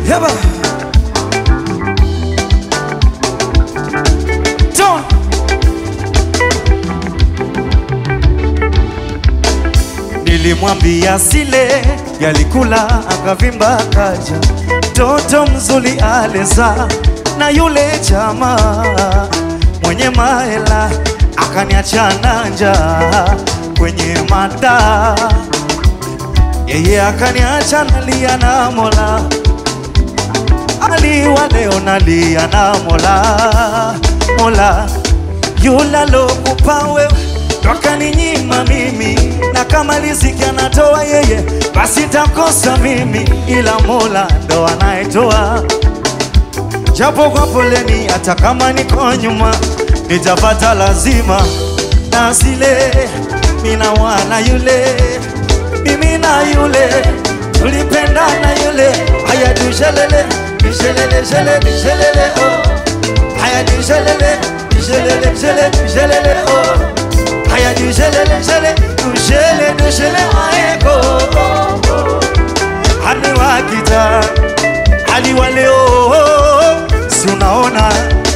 Yaba. Ton. Nilimwambia sile yalikula akavimba kaja, toto mzuri aleza na yule jamaa mwenye mahela akaniacha na njaa kwenye mata, yeye akaniacha nalia na Mola aliwa leo nalia na Mola, Mola yule alokupa wewe ndo akaninyima mimi, na kama riziki anatoa yeye, basi takosa mimi, ila Mola ndo anayetoa japo kwa poleni, hata kama niko nyuma nitapata lazima, na sile mina wana yule mimi na yule tulipendana yule, haya dushelele dishelele shele dishelele oh, haya dishelele dishelele shele dishelele oh, haya dishelele shele dushele dushele waeko oh, oh. hadi wakita hadi waleo si unaona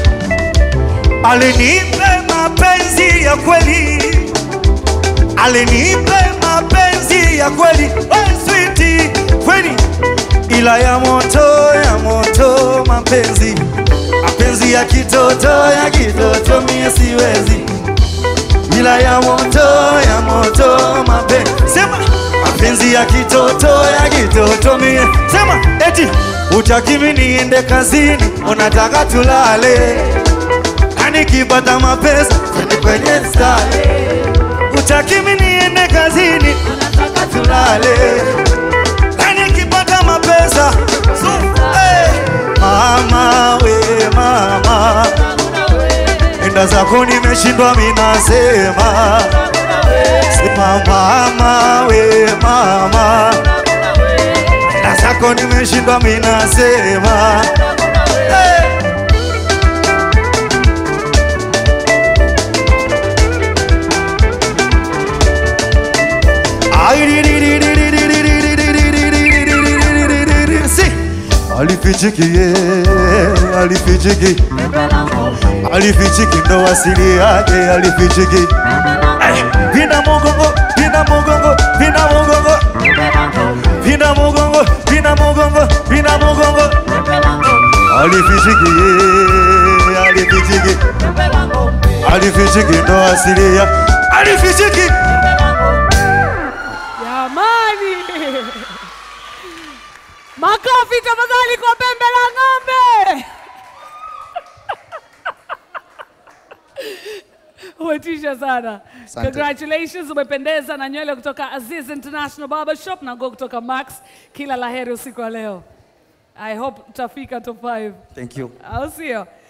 alinipe mapenzi ya kweli alinipe mapenzi ya kweli we switi kweli ila ya moto ya moto mapenzi mapenzi ya kitoto ya kitoto mie siwezi ila ya moto ya moto mapenzi sema mapenzi ya kitoto ya kitoto mie sema eti utakimi niende kazini unataka tulale na nikipata mapesa twende kwenye stale utakimi niende kazini unataka tulale na nikipata mapesa so, hey. mama we mama enda zako nimeshindwa minasema sema mama we mama enda zako nimeshindwa minasema hey. Si. Alifichiki ye, alifichiki alifichiki ndo asili yake alifichiki Ay, vina mugongo vina mugongo vina mugongo vina mugongo vina mugongo vina mugongo alifichiki ye, alifichiki alifichiki ndo asili ya alifichiki Jamani, makofi tafadhali kwa pembe la ng'ombe. Umetisha sana. Asante. Congratulations, umependeza na nywele kutoka Aziz International Barber Shop na nguo kutoka Max. Kila laheri usiku wa leo. I hope utafika top 5. thank you Au sio?